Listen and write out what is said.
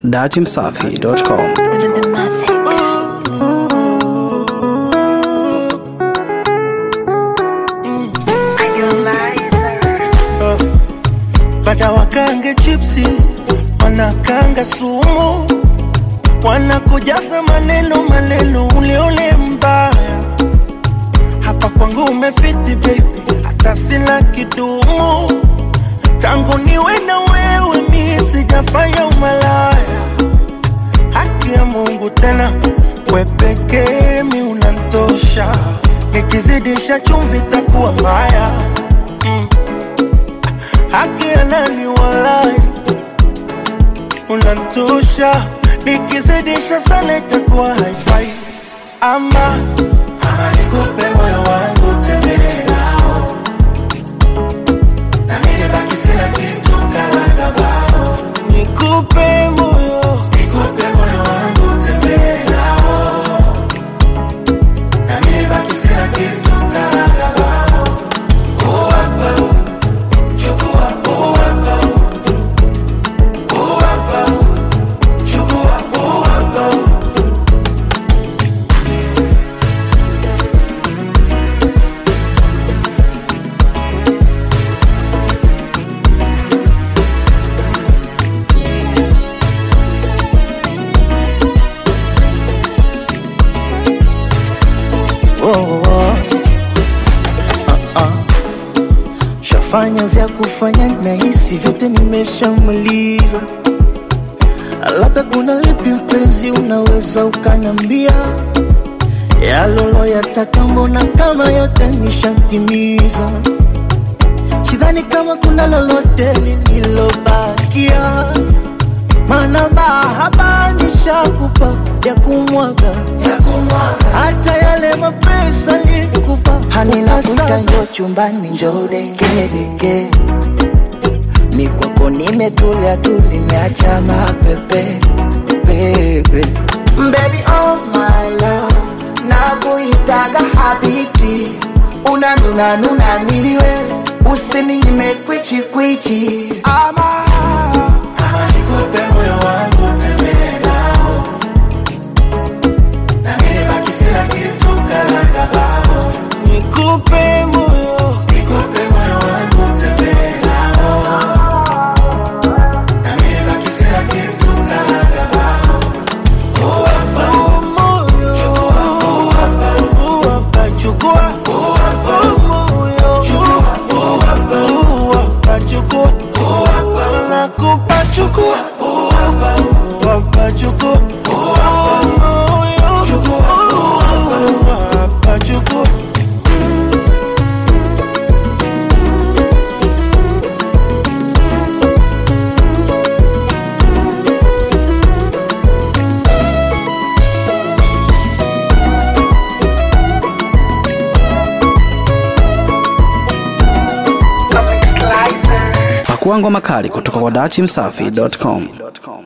datimsafi.com. The Mavic. Bada wakange chipsi, wanakanga sumu, wanakujaza maneno maneno, uleule mbaya. Hapa kwangu umefiti baby, hata sina kidumu. Tangu niwe na wewe mi sijafanya umalaya. Haki ya Mungu tena, we pekee mi unantosha. Nikizidisha chumvi takuwa mbaya haki ya nani walai, unantosha. Nikizidisha sana itakuwa haifai. Ama ama nikupe moyo wangu tembee nao, na mimi baki sina kitu kalaga bao. Nikupe moyo, nikupe moyo wangu tembee nao, na mimi baki sina kitu kalaga bao. Oh, hapa, oh. Chukua, oh, hapa, oh. Oh, hapa, oh. Chukua, oh, hapa, oh. Oh, oh, oh. Ah, ah. Shafanya vya kufanya na hisi vyote nimeshamaliza, labda kuna lipi mpenzi, unaweza ukanambia yalolo yataka, mbona kama yote nishatimiza. Sidhani kama kuna lolote lililobakia, maana mahaba nishakupa ya kumwaga hata yale mapesa nikupa Halinakuta njo chumbani njo dekedeke ni kwako nimetulia tu nimeacha mapepe pepe Baby oh my love nakuitaga habiti unanuna nuna niliwe usininyime kwichi kwichi ama Ama nikupe moyo wangu tembee nao, na mimi baki sina kitu kalaga bao. Nikupe moyo, nikupe moyo wangu tembee nao, na mimi baki sina kitu kalaga bao. Oh, hapa, oh, moyo, chukua, oh, hapa, oh, hapa, chukua, oh, hapa, oh, moyo, chukua, oh, hapa, oh, hapa, chukua, oh, hapa, nakupa, chukua, oh, hapa, oh, hapa, chukua, oh, hapa, moyo, chukua, oh, hapa, chukua. Pakua ngoma kali kutoka kwa datimsafi.com.